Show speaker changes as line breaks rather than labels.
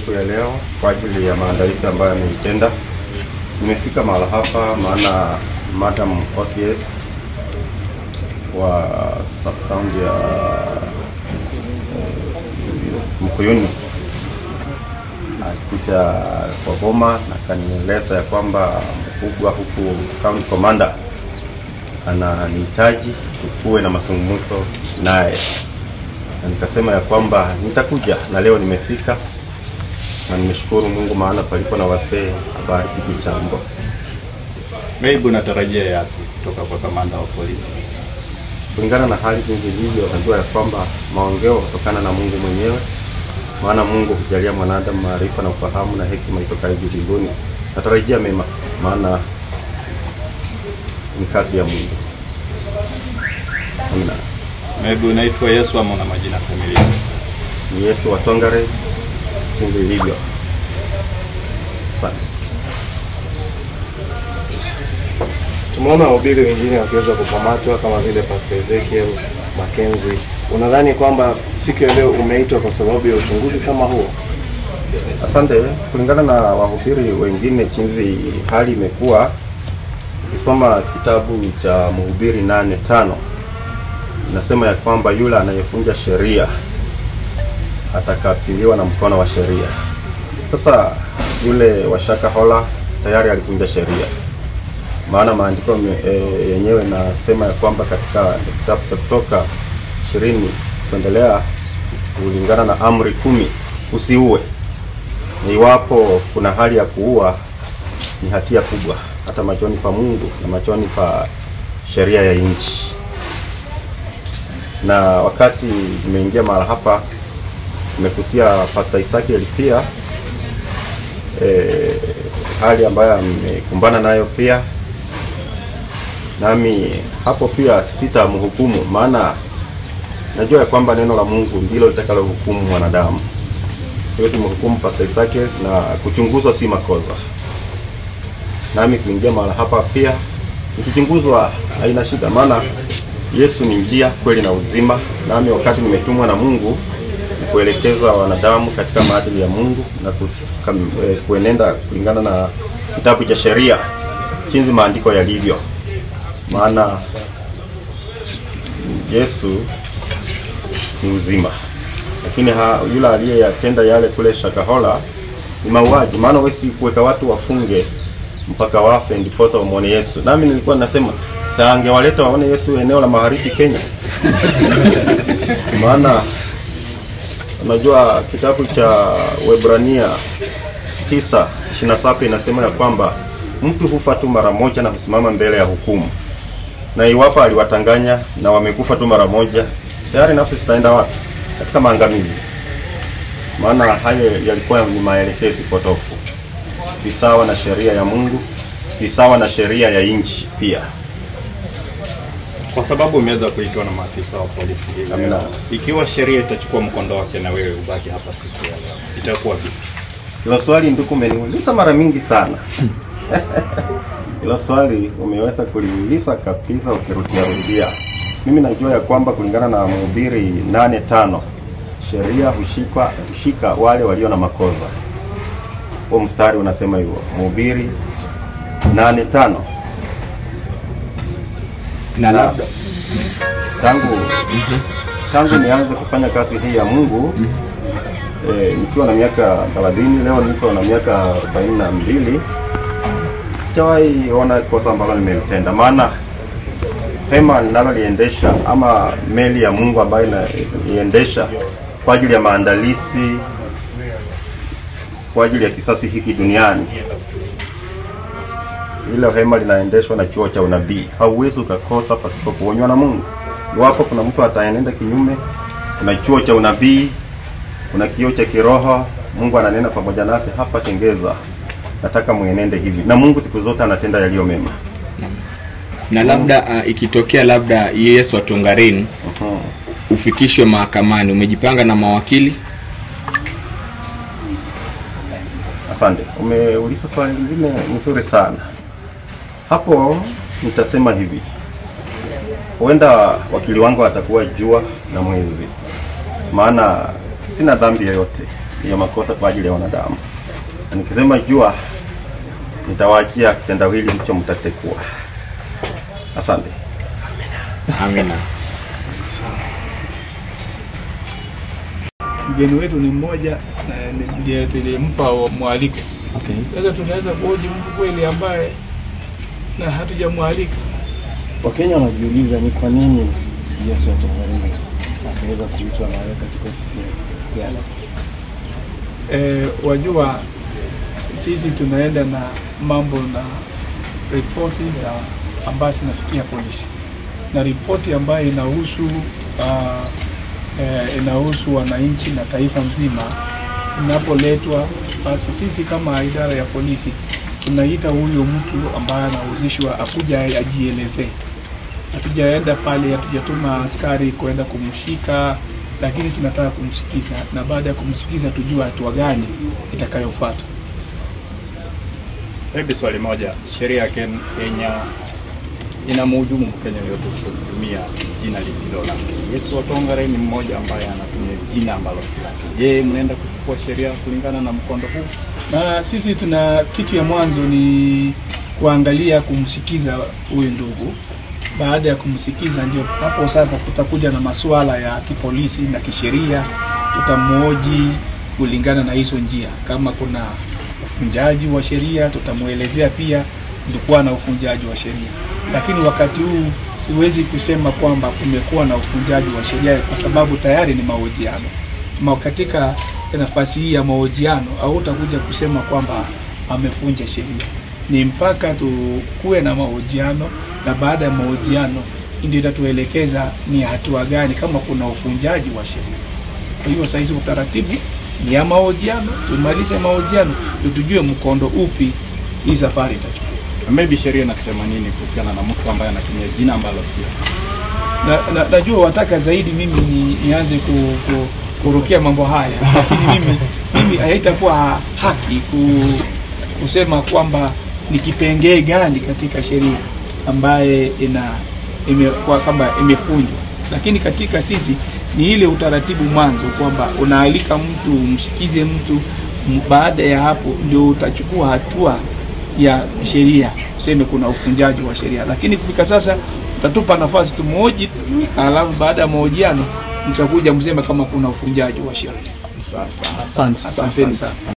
siku ya leo kwa ajili ya maandalizi ambayo ameitenda. Nimefika mahali hapa maana Madam OCS wa subcounty ya eh, Mkuyuni alikuja kwa boma na kanieleza ya kwamba mkubwa huku county commander ananihitaji tukuwe na mazungumzo naye, na nikasema ya kwamba nitakuja, na leo nimefika na nimeshukuru Mungu, maana palipo na wasee habari pigi chambo.
Maybe unatarajia yapi kutoka kwa kamanda wa polisi?
Kulingana na hali jinsi ilivyo, najua ya kwamba maongeo hutokana na Mungu mwenyewe, maana Mungu hujalia mwanadamu maarifa na ufahamu na hekima itokayo juu mbinguni. Natarajia mema, maana ni kazi ya Mungu. Amina.
Maybe unaitwa Yesu ama una majina familia?
Ni Yesu wa Tongare jinsi ilivyo. Asante.
Tumeona wahubiri wengine wakiweza kukamatwa kama vile Pastor Ezekiel Mackenzie. Unadhani kwamba siku ya leo umeitwa kwa sababu ya uchunguzi kama huo?
Asante. Kulingana na wahubiri wengine, jinsi hali imekuwa, ukisoma kitabu cha Mhubiri nane tano inasema ya kwamba yule anayevunja sheria atakabiliwa na mkono wa sheria. Sasa yule wa Shakahola tayari alivunja sheria, maana maandiko me- e, yenyewe nasema ya kwamba katika kitabu cha Kutoka ishirini kuendelea, kulingana na amri kumi, usiue na iwapo kuna hali ya kuua ni hatia kubwa hata machoni pa Mungu na machoni pa sheria ya nchi. Na wakati nimeingia mahali hapa, nimekusia Pastor Isaki pia eh, hali ambayo amekumbana nayo pia, nami hapo pia sitamhukumu, maana najua ya kwamba neno la Mungu ndilo litakalohukumu mwanadamu siwezi mhukumu Pastor Isake na kuchunguzwa si makosa. Nami kuingia mahala hapa pia nikichunguzwa haina shida, maana Yesu ni njia, kweli na uzima. Nami wakati nimetumwa na Mungu ni kuelekeza wanadamu katika maadili ya Mungu na ku- kam- eh, kuenenda kulingana na kitabu cha sheria jinsi maandiko yalivyo, maana Yesu ni uzima lakini ha, yule aliyeyatenda yale kule Shakahola ni mauaji. Maana wewe si kuweka watu wafunge mpaka wafe ndiposa umwone Yesu. Nami nilikuwa nasema saa angewaleta waone Yesu eneo la magharibi Kenya. Maana unajua kitabu cha Waebrania tisa ishirini na saba inasema ya kwamba mtu hufa tu mara moja na husimama mbele ya hukumu, na iwapo aliwatanganya na wamekufa tu mara moja, tayari nafsi zitaenda wapi? Katika maangamizi. Maana hayo yalikuwa ni maelekezi potofu, si sawa na sheria ya Mungu, si sawa na sheria ya nchi pia.
Kwa sababu umeweza kuitwa na maafisa wa polisi hivi
Amina.
leo, ikiwa sheria itachukua mkondo wake na wewe ubaki hapa siku ya leo, itakuwa vipi?
Hilo swali ndugu, umeniuliza mara mingi sana. Hilo swali umeweza kuliuliza kabisa ukirudia rudia. Mimi najua ya kwamba kulingana na Mhubiri nane tano sheria hushika hushika wale walio na makosa. Huo mstari unasema hivyo, Mhubiri nane tano
na labda
tangu tangu nianze kufanya kazi hii ya Mungu eh, nikiwa na miaka 30 leo niko na miaka 42 sijawahi ona kosa ambalo nimelitenda, maana hema ninaloliendesha ama meli ya Mungu ambayo inaiendesha kwa ajili ya maandalizi kwa ajili ya kisasi hiki duniani hilo hema linaendeshwa na chuo cha unabii. Hauwezi ukakosa pasipo kuonywa na Mungu. Iwapo kuna mtu ataenenda kinyume, kuna chuo cha unabii, kuna kioo cha kiroho. Mungu ananena pamoja nasi hapa Tengeza, nataka muenende hivi, na Mungu siku zote anatenda yaliyo mema.
na labda uh, ikitokea labda Yesu atongarini
Mhm.
ufikishwe mahakamani, umejipanga na mawakili?
Asante, umeuliza swali lingine nzuri sana. Hapo nitasema hivi, huenda wakili wangu atakuwa jua na mwezi, maana sina dhambi yoyote, ya makosa kwa ajili ya wanadamu, na nikisema jua, nitawaachia kitendawili hicho mtatekua. Asante.
Amina.
mgeni wetu ni mmoja na ni- ndiye tulimpa wa- mwaliko.
Okay.
Sasa tunaweza kuhoji mtu kweli ambaye na hatujamwalika.
Wakenya wanajiuliza ni kwa nini Yesu wa Tongareni akaweza kuitwa na wewe katika ofisi yake.
E, wajua sisi tunaenda na mambo na ripoti za ambazo zinafikia polisi na ripoti ambayo inahusu uh, e, inahusu wananchi na taifa nzima inapoletwa, basi sisi kama idara ya polisi tunaita huyo mtu ambaye anahusishwa akuja ajielezee. Hatujaenda pale, hatujatuma askari kwenda kumshika, lakini tunataka kumsikiza, na baada ya kumsikiza tujue hatua gani itakayofuata.
Hebu swali moja, sheria ya Ken- Kenya inamhujumu Mkenya yote kutumia jina lisilo lake. Yesu Watongare ni mmoja ambaye anatumia jina ambalo si lake. Je, mnaenda kuchukua sheria kulingana na mkondo huu?
Na sisi tuna kitu ya mwanzo ni kuangalia kumsikiza huyu ndugu. Baada ya kumsikiza, ndio hapo sasa kutakuja na masuala ya kipolisi na kisheria, tutamhoji kulingana na hizo njia. Kama kuna ufunjaji wa sheria, tutamwelezea pia kulikuwa na ufunjaji wa sheria, lakini wakati huu siwezi kusema kwamba kumekuwa na ufunjaji wa sheria kwa sababu tayari ni mahojiano ma katika nafasi hii ya mahojiano hautakuja kusema kwamba amefunja sheria. Ni mpaka tukuwe na mahojiano, na baada ya mahojiano ndio itatuelekeza ni hatua gani kama kuna ufunjaji wa sheria. Kwa hiyo saizi utaratibu ni ya mahojiano, tumalize mahojiano ndio tujue mkondo upi hii safari itachukua.
Maybe sheria inasema nini kuhusiana na mtu ambaye anatumia jina ambalo si lake?
na, na, najua wataka zaidi mimi ni, nianze ku, ku, kurukia mambo haya, lakini mimi mimi haitakuwa haki ku, kusema kwamba ni kipengee gani katika sheria ambaye ina ime, kwa kwamba imefunjwa, lakini katika sisi ni ile utaratibu mwanzo kwamba unaalika mtu umsikize mtu m- baada ya hapo ndio utachukua hatua ya sheria, useme kuna ufunjaji wa sheria, lakini kufika sasa utatupa nafasi tumuoji, alafu baada ya mahojiano mtakuja mseme kama kuna ufunjaji wa sheria.
Sasa
Asanteni sana.